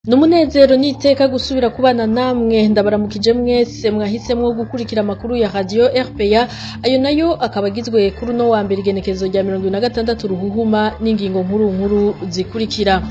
ni umunezero n'iteka gusubira kubana namwe ndabaramukije mwese mwahisemwo gukurikira amakuru ya radiyo rpa ayo nayo akaba agizwe kuri uno wa mbere igenekezo rya mirongo ibiri na gatandatu ruhuhuma n'ingingo nkuru nkuru zikurikira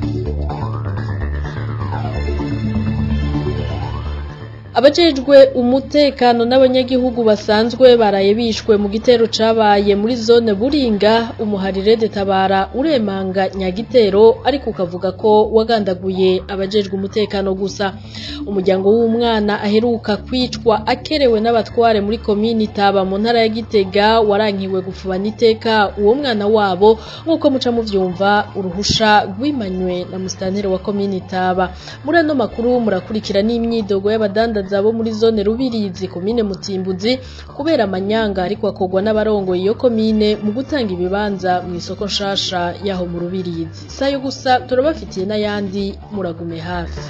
abajejwe umutekano n'abanyagihugu basanzwe baraye bishwe mu gitero cabaye muri zone buringa umuharire detabara uremanga nyagitero ariko ukavuga ko wagandaguye abajejwe umutekano gusa umuryango w'umwana aheruka kwicwa akerewe n'abatware muri komini taba mu ntara ya gitega warankiwe gufubana iteka uwo mwana wabo nk'uko muca muvyumva uruhusha rwimanywe na musitanteri wa komini taba muri ano makuru murakurikira n'imyidogo y'abadandaza bo muri zone rubirizi komine mutimbuzi kubera amanyanga ariko akorwa n'abarongoye iyo komine mu gutanga ibibanza mu isoko nshasha yaho mu rubirizi sayo gusa turabafitiye n'ayandi muragume hafi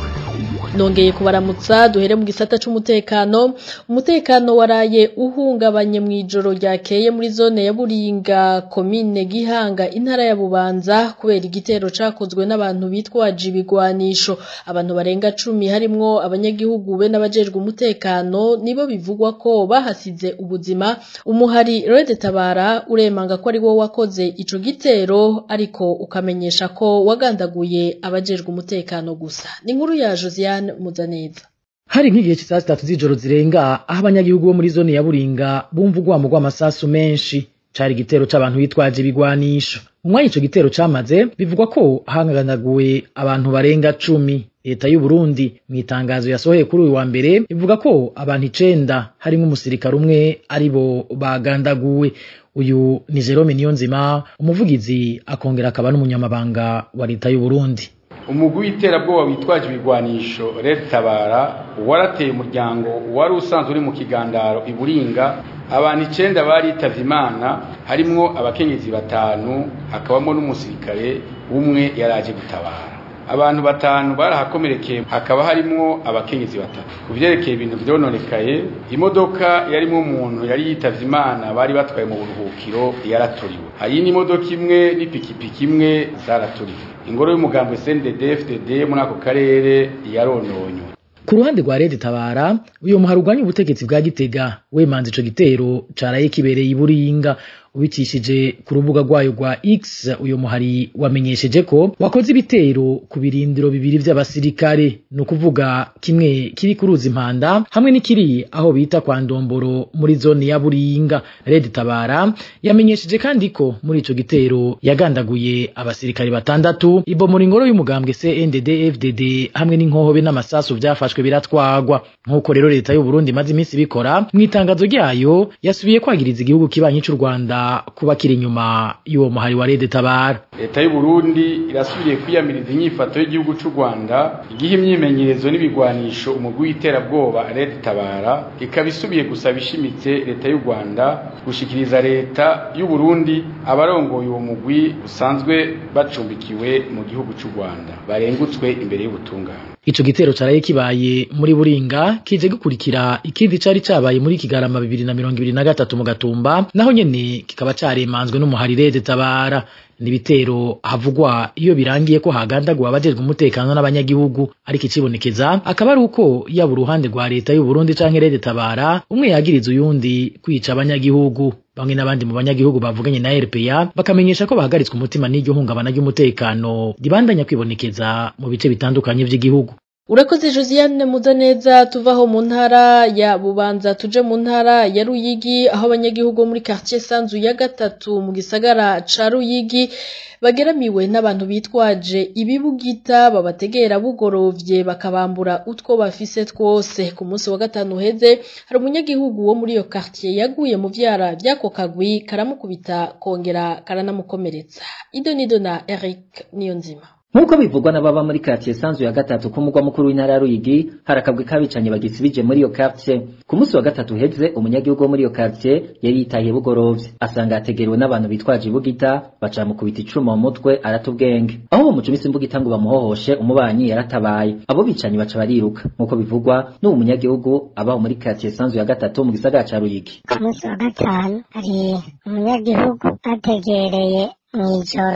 nongeye kubaramutsa duhere mu gisata c'umutekano umutekano waraye uhungabanye mu ijoro ryakeye muri zone ya buringa komine gihanga intara ya bubanza kubera igitero cakozwe n'abantu bitwaje ibigwanisho abantu barenga cumi harimwo abanyagihugu be n'abajejwe umutekano nibo bivugwa ko bahasize ubuzima umuhari rede tabara uremanga ko ari wo wakoze ico gitero ariko ukamenyesha ko wagandaguye abajejwe umutekano gusa ni inkuru ya Josiane Muzaneza hari nk'igihe cy'isaha zitatu z'ijoro zirenga aho abanyagihugu bo muri zone ya buringa bumva urwamo rw'amasasu menshi cari igitero c'abantu bitwaje ibigwanisho mu mwanya ico gitero camaze bivugwa ko hanganaguwe abantu barenga cumi leta y'u Burundi mu itangazo yasohoye kuri uyu wa mbere ivuga ko abantu icenda harimwo umusirikare umwe aribo bagandaguwe uyu ni Jerome Niyonzima umuvugizi akongera akaba n'umunyamabanga wa leta y'u Burundi umugwi w'iterabwoba witwaje ibigwanisho Red Tabara warateye umuryango wari usanzwe uri mu kigandaro iburinga abantu icenda baritavye imana harimwo abakenyezi batanu hakabamo n'umusirikare umwe yaraje gutabara abantu batanu barahakomerekeye hakaba harimwo abakenyezi batatu ku vyerekeye ibintu vyononekaye imodoka yarimwo umuntu yari yitavye imana bari batwaye mu buruhukiro yaraturiwe hari n'imodoka imwe n'ipikipiki imwe zaraturiwe ingoro y'umugambwe CNDD FDD muri ako karere yarononywe ku ruhande rwa Rede Tabara uyo muhari urwanya ubutegetsi bwa Gitega wemanze ico gitero caraye kibereye iburinga ubicishije ku rubuga rwayo rwa X uyo muhari wamenyesheje ko wakoze ibitero ku birindiro bibiri vy'abasirikare no kuvuga kimwe kiri ku ruzi impanda hamwe n'ikiri aho bita kwa Ndomboro muri zone ya Buringa Red Tabara yamenyesheje kandi ko muri ico gitero yagandaguye abasirikare batandatu ibomora ingoro y'umugambwe CNDD FDD hamwe n'inkohobe n'amasasu vyafashwe biratwagwa nk'uko rero leta y'u Burundi imaze iminsi bikora mu itangazo ryayo yasubiye kwagiriza igihugu kibanyi c'u Rwanda kuba kiri inyuma y'uwo muhari wa Rede Tabara leta y'u Burundi irasubiriye kwiyamiriza inyifato y'igihugu c'u Rwanda igihe imyimenyerezo n'ibigwanisho umugwi w'iterabwoba Rede Tabara ikaba isubiye gusaba ishimitse leta y'u Rwanda gushikiriza leta y'u Burundi abarongoye uwo mugwi usanzwe bacumbikiwe mu gihugu c'u Rwanda barengutswe imbere y'ubutungane Ico gitero caraye kibaye muri Buringa kije gukurikira ikindi cari cabaye muri Kigarama bibiri na mirongo ibiri na gatatu mu Gatumba naho nyene kikaba caremanzwe n'umuharire Tabara nibitero havugwa iyo birangiye ko hagandaguwe abajejwe umutekano n'abanyagihugu ariko ikibonekeza akaba ari uko yaba uruhande rwa leta y'u Burundi canke Rede Tabara umwe yagiriza uyundi kwica abanyagihugu bamwe n'abandi mu banyagihugu bavuganye na RPA bakamenyesha ko bahagaritswe umutima n'iryo hungabana ry'umutekano ribandanya kwibonekeza mu bice bitandukanye vy'igihugu urakoze josiane muzaneza tuvaho mu ntara ya bubanza tuje mu ntara ya ruyigi aho abanyagihugu bo muri quartier sanzu ya gatatu mu gisagara ca ruyigi bageramiwe n'abantu bitwaje ibibugita babategera bugorovye bakabambura utwo bafise twose ku munsi wa gatanu uheze hari umunyagihugu wo muri iyo quartier yaguye mu vyara vy'ako kagwi karamukubita kongera karanamukomeretsa ido nido na Eric Niyonzima nk'uko bivugwa n'ababa muri quartier sanzu ya gatatu ku mugwa mukuru w'intara ya Ruyigi hari akabwi kabicanye bagisibije muri iyo quartier ku munsi wa gatatu uheze umunyagihugu wo muri iyo quartier yari yitahiye bugorovye asanga yategerewe n'abantu bitwaje ibugita baca mukubita icuma mu mutwe arata ubwenge aho bamucumisa imbugita ngo bamuhohoshe umubanyi yaratabaye abo bicanyi baca bariruka nk'uko bivugwa n'uwo munyagihugu abaho muri quartier sanzu ya gatatu mu gisagara ca Ruyigi ku munsi wa gatanu hari umunyagihugu ategereye mw'ijoro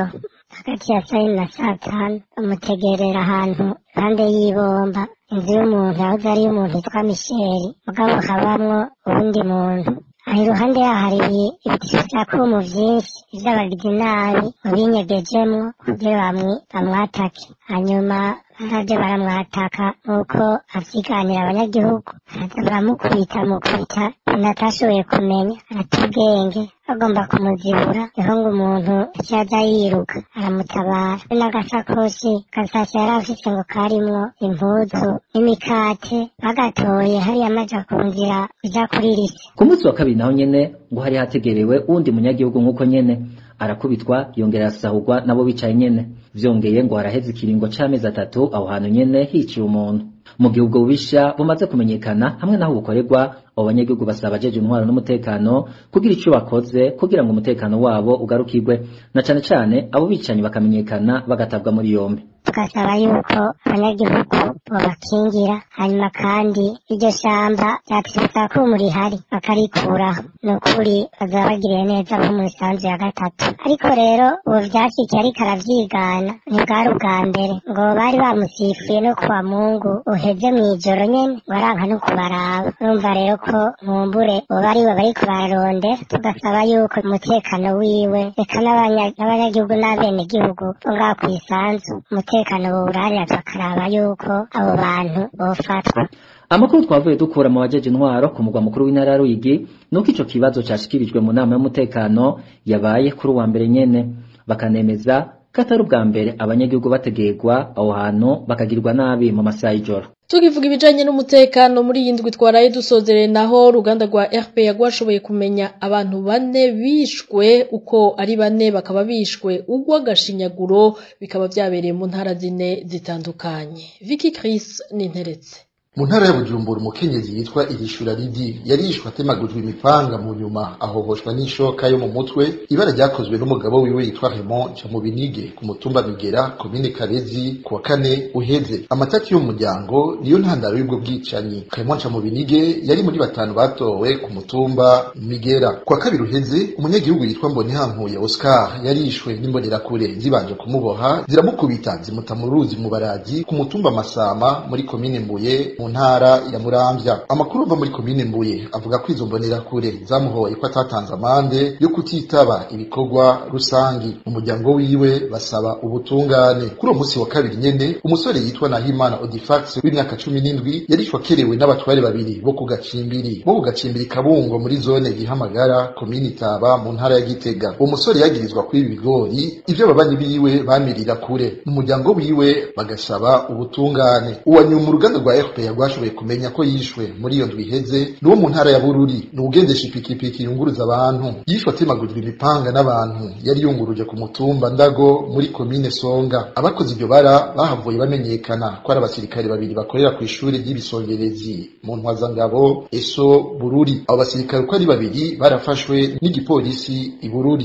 hagati ya saa yine na saa tanu bamutegerera ahantu impande y'ibomba inzu y'umuntu yahoze ari iy'umuntu yitwa misheri mugabo habamwo uwundi muntu aho iruhande yaho hari ibiti vy'akumu vyinshi ivy'abagizi nabi mubinyegejemwo kugira bamwi bamwatake hanyuma baraje baramwataka nk'uko avyiganira abanyagihugu baraza baramukubita mukubita natashoboye kumenya arata ubwenge bagomba kumuzibura niho ngo umuntu yaza yiruka aramutabara be n'agasakoshi gasashe yari afise ngo karimwo impuzu n'imikate bagatoye hariya amaja ku nzira uja kuri rise ku munsi wa kabiri naho nyene ngo hari hategerewe uwundi munyagihugu nk'uko nyene arakubitwa yongera arasahurwa nabo bicaye nyene vyongeye ngo haraheze ikiringo c'amezi atatu aho hantu nyene hiciye umuntu mu gihe ubwo bubisha bumaze kumenyekana hamwe n'aho bukorerwa abo banyagihugu basaba abajeje intwaro n'umutekano kugira ico bakoze kugira ngo umutekano wabo ugarukirwe na cane cane abo bicanyi bakamenyekana bagatabwa muri yombi tugasaba yuko abanyagihugu bobakingira hanyuma kandi iryo shamba ryatwibutsa ko umu rihari bakarikuraho ni ukuri bazaba bagiriye neza nko mu isanzu ya gatatu ariko rero ubu vyashikiye ariko aravyigana ntibwari ubwa mbere ngo bari bamusifuye no kuwa mungu uheze mw'ijoro nyene ngo aranka no kubaraba urumva rero ko nkumbure boba ari bo bariko bararonde tugasaba yuko umutekano wiwe reka n'abanya- n'abanyagihugu n'abenegihugu bo ngaho kw'isanzu umutekano bowurarira bakaraba yuko abo bantu bofatwa amakuru twavuye dukura mu bajeje intwaro ku mugwa mukuru w'intara ya Ruyigi nuko ico kibazo cashikirijwe mu nama y'umutekano yabaye kuri uwa mbere nyene bakanemeza ko atari ubwa mbere abanyagihugu bategerwa aho hantu bakagirwa nabi mu masaha y'ijoro tukivuga ibijanye n'umutekano muri iyi ndwi twaraye dusozereye naho uruganda rwa RPA rwashoboye kumenya abantu bane bishwe uko ari bane bakaba bishwe ugw'agashinyaguro bikaba vyabereye mu ntara zine zitandukanye Vicky Chris ninteretse mu ntara ya bujumbura umukenyezi yitwa irishura ridi yarishwe atemagujwe imipanga mu nyuma ahohoshwa n'ishoka yo mu mutwe ibara ryakozwe n'umugabo wiwe yitwa Raymond Camubinige ku mutumba Migera komine Kabezi ku wa kane uheze amatati y'umuryango niyo ntandaro y'ubwo bwicanyi Raymond Camubinige yari muri batanu batowe ku mutumba Migera ku wa kabiri uheze umunyagihugu yitwa Mbonihankuye Oscar yarishwe n'imbonerakure zibanje kumuboha ziramukubita zimuta mu ruzi mu barazi ku mutumba Masama muri komine Mbuye mu ntara ya Muramvya amakuru ava muri komine Mbuye avuga ko izo mbonerakure zamuhoye ko atatanze amande yo kutitaba ibikorwa rusangi umuryango wiwe basaba ubutungane kuri uwo munsi wa kabiri nyene umusore yitwa Nahimana Odifax w'imyaka cumi n'indwi yarishwe akerewe n'abatware babiri bo ku gacimbiri bo ku gacimbiri Kabungo muri zone Gihamagara komine Itaba mu ntara ya Gitega uwo musore yagirizwa kwiba ibigori ivyo ababanyi biwe bamirira kure umuryango wiwe bagasaba ubutungane uwa nyuma uruganda rwa RPA rwashoboye kumenya ko yishwe muri iyo ndwi iheze ni wo mu ntara ya Bururi ni ugendesha ipikipiki yunguruza abantu yishwe atemagurwa imipanga n'abantu yari yunguruje ku mutumba Ndago muri komine Songa abakoze iryo bara bahavuye bamenyekana ko ari abasirikare babiri bakorera ku ishuri ry'ibisongerezi mu ntwazangabo eso Bururi abo basirikare uko ari babiri barafashwe n'igipolisi i Bururi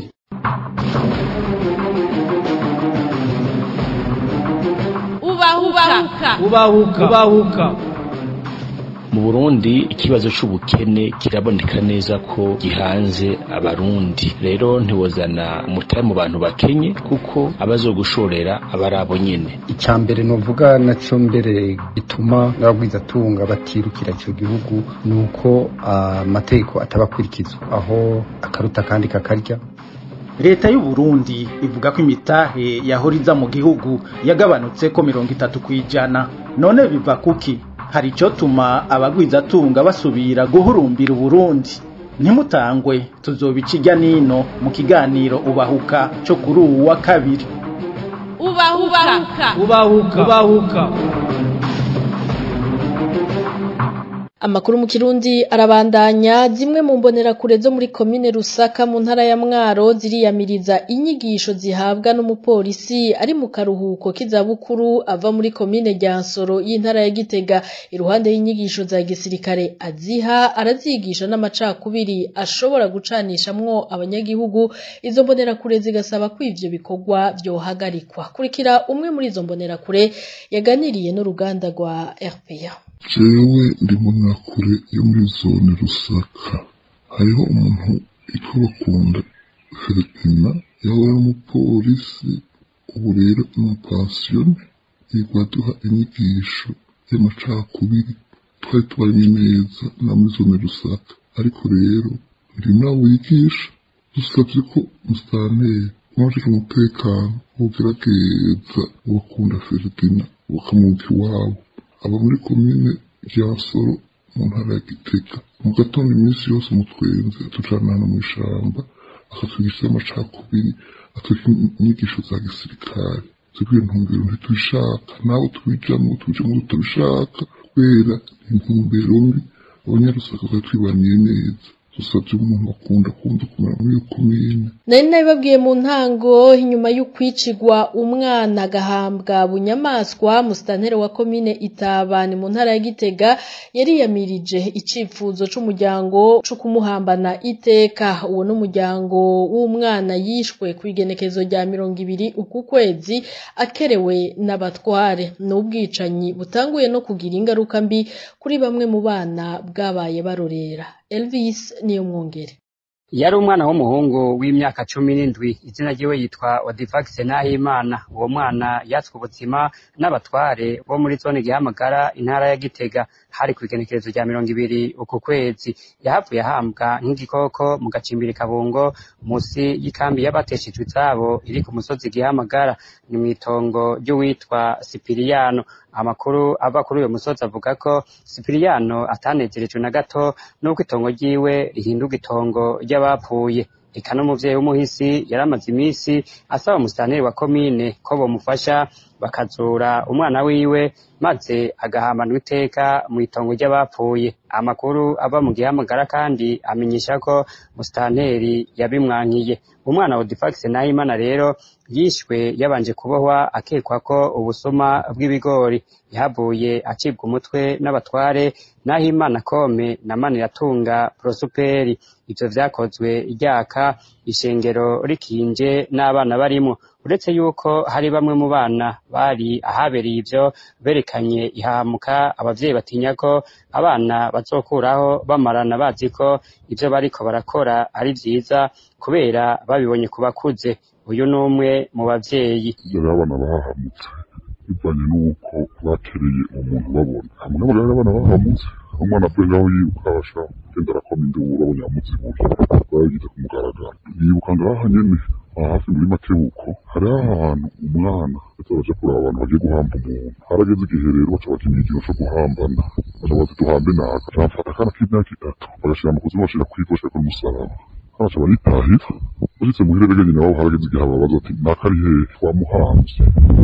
ubahuka ubahuka ubahuka mu Burundi ikibazo c'ubukene kiraboneka neza ko gihanze abarundi rero ntiwozana umutahe mu bantu bakenye kuko abazogushorera abari abo nyene icya mbere novuga naco mbere gituma n'abagwizatunga batirukira ico gihugu ni uko amategeko atabakurikizwa aho akaruta kandi kakarya leta y'u Burundi ivuga ko imitahe yahora iza mu gihugu yagabanutse ko mirongo itatu kw'ijana none biva kuki hari icyo tuma abagwizatunga basubira guhurumbira uburundi ntimutangwe tuzobica ijya nino mu kiganiro ubahuka cyo kuri uwu wa kabiri ubahuka ubahuka ubahuka Amakuru mu Kirundi arabandanya zimwe mu mbonerakure zo muri komine Rusaka mu ntara ya Mwaro ziriyamiriza inyigisho zihabwa n'umupolisi ari mu karuhuko k'izabukuru ava muri komine Ryansoro y'intara ya Gitega iruhande y'inyigisho za gisirikare aziha arazigisha n'amacakubiri ashobora gucanishamwo abanyagihugu izo mbonerakure zigasaba ko ivyo bikorwa vyohagarikwa kurikira umwe muri izo mbonerakure yaganiriye n'uruganda rwa RPA jewe ndi munakure yo muri zone rusaka hariho umuntu yitwa bakunda filipina yaba ari umupolisi ubu rero amapasiyone yigwa duha inyigisho y'amacakubiri twari tubanye neza na muri zone rusaka ariko rero ndi nawe wigisha dusabye ko musitanteri n'abajejwe umutekano bogerageza bakunda feridina bakamuka iwabo aba muri komine rya soro mu ntara ya gitega mu gatondo iminsi yose mutwenze tujana hano mu ishamba akatwigisha amacakubiri atwigisha inyigisho za gisirikare zikwiye intumbero ntitubishaka nawe tubijamwo tubijamwo tutabishaka kubera intumbero mbi abanyarusaka bari twibaniye neza dusabye umuntu akunda kumva kumera muri iyo komine nari nabibabwiye mu ntango inyuma y'ukwicigwa umwana agahambwa bunyamaswa musitanteri wa komine itabani mu ntara ya gitega yariyamirije icifuzo c'umuryango co kumuhambana iteka uwo n'umuryango w'umwana yishwe ku igenekezo rya mirongo ibiri uku kwezi akerewe n'abatware n'ubwicanyi butanguye no kugira ingaruka mbi kuri bamwe mu bana bwabaye barorera Elvis niyo mwongere yari umwana w'umuhungu w'imyaka cumi n'indwi izina ryiwe yitwa Odivax Nahimana uwo mwana yatswe ubuzima n'abatware bo muri zone gihamagara intara ya Gitega hari ku igenekerezo rya mirongo ibiri uku kwezi yahavuye ahambwa nk'igikoko mu gacimbiri kabungo musi y'ikambi y'abateshejwe izabo iri ku musozi gihamagara ni mw'itongo ry'uwitwa Sipiriyano amakuru ava kuri uyo musozi avuga ko Sipiriyano atanezerejwe na gato n'uko itongo ryiwe rihinduka itongo ry'abapfuye eka n'umuvyeyi w'umuhisi yari amaze iminsi asaba umusitanteri wa komine ko bomufasha bakazura umwana wiwe maze agahambanwa iteka mu itongo ry'abapfuye amakuru ava mu gihamagara kandi amenyesha ko musitanteri yabimwankiye umwana Odifax Nahimana rero yishwe yabanje kubohwa akekwa ko ubusuma bw'ibigori yahavuye acibwa umutwe n'abatware Nahimana Kome na Maniratunga Prosuperi ivyo vyakozwe ryaka ishengero rikinje n'abana barimo uretse yuko hari bamwe mu bana bari ahabereye ivyo berekanye ihamuka abavyeyi batinya ko abana bazokuraho bamarana bazi ko ivyo bariko barakora ari vyiza kubera babibonye ku bakuze uyu ni umwe mu bavyeyi yari abana bahahamutse bivanye n'uko batereye umuntu babona hamwe n'abo rero abana bahamutse umwana avuye ngaho yiruka abasha genda arakoma induru abonye amuzibuye bayagize ku mugaragaro yibuka ngaha nyene aha hafi muri makebuko hariho ahantu umwana ndetse baja kuraba abantu bagiye guhamba umuntu harageze igihe rero baca bakinya ikintu co guhambana baca bati duhambe naka bamfata akana k'imyaka itatu bagashira mu kuzimu bashira kwivosha kuri umusaraba baca baritahira bashitse muhira rege nyina wabo harageze igihe ababaza ati naka ari hehe twamuhamvye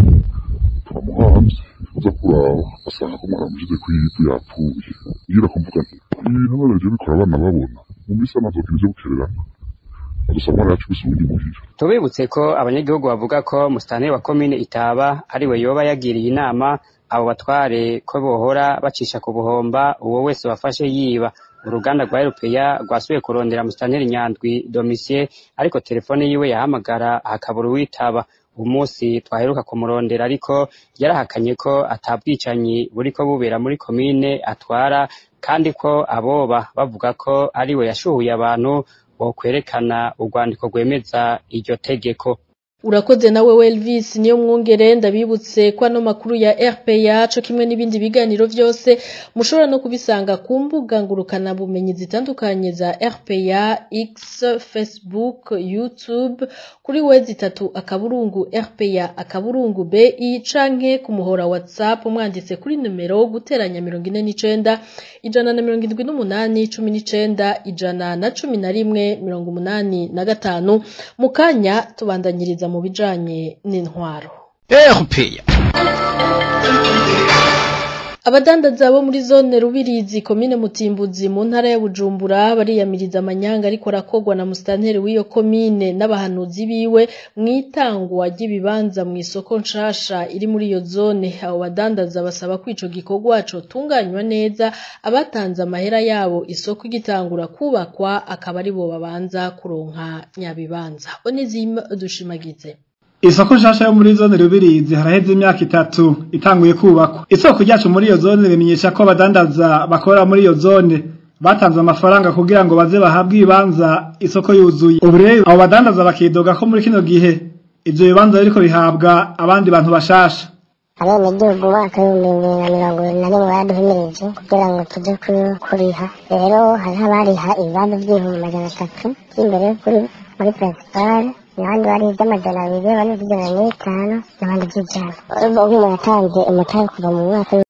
twamuhamvye uza kuraba basanga ko umwana amushize kw'ivu yapfuye ngira kumvuga nti ibintu none bije bikora abana babona mu misi amazokina ivyo gukererana adusaba umwana yacu gusubiza imuhira tubibutse ko abanyagihugu bavuga ko musitanteri wa komine itaba ari we yoba yagiriye inama abo batware ko bohora bacisha ku buhomba uwo wese wafashe yiba uruganda rwa erupeya rwasubiye kurondera musitanteri nyandwi domisiye ariko telefone yiwe yahamagara hakabura uwitaba umunsi twaheruka kumurondera ariko yarahakanye ko atabwicanyi buriko bubera muri komine atwara kandi ko aboba bavuga ko ari we yashuhuye abantu bokwerekana urwandiko rwemeza iryo tegeko urakoze nawe Elvis niyo mwongere ndabibutse ko ano makuru ya RPA co kimwe n'ibindi biganiro vyose mushobora no kubisanga ku mbuga ngurukana bumenyi zitandukanye za RPA X Facebook YouTube kuri wezi itatu akaburungu RPA akaburungu BI canke ku muhora WhatsApp mwanditse kuri numero guteranya 49 ijana na mirongo indwi n'umunani cumi n'icenda ijana na cumi na rimwe mirongo umunani na gatanu mu kanya tubandanyiriza mu bijanye n'intwaro RPA abadandaza bo muri zone rubirizi komine mutimbuzi mu ntara ya bujumbura bariyamiriza amanyanga ariko arakogwa na musitanteri w'iyo komine n'abahanuzi biwe mu itangwa ry'ibibanza mu isoko nshasha iri muri iyo zone abo badandaza basaba ko ico gikorwa cotunganywa neza abatanze amahera yabo isoko igitangura kubakwa akaba ari bo babanza kuronka nyabibanza onizima dushimagize Isoko nshasha yo muri zone rubirizi haraheze imyaka itatu itanguye kubakwa. Isoko ryacu muri iyo zone bimenyesha ko abadandaza bakora muri iyo zone batanze amafaranga kugira ngo baze bahabwe ibibanza isoko yuzuye. Ubu rero abo badandaza bakidoga ko muri kino gihe ivyo bibanza biriko bihabwa abandi bantu bashasha abenegihugu umwaka w'ibihumbi bibiri na mirongo ibiri na rimwe baraduhimirije kugira ngo tuje ku- kuriha rero hariho abariha ibibanza vy'ibihumbi majana atatu vy'imbere kuri muri principale abandi bari ivy'amajana abiri abandi ivy'ijana n'itanu n'abandi vy'ijana urumva nk'umuntu yatanze umutahe kuva mu mwaka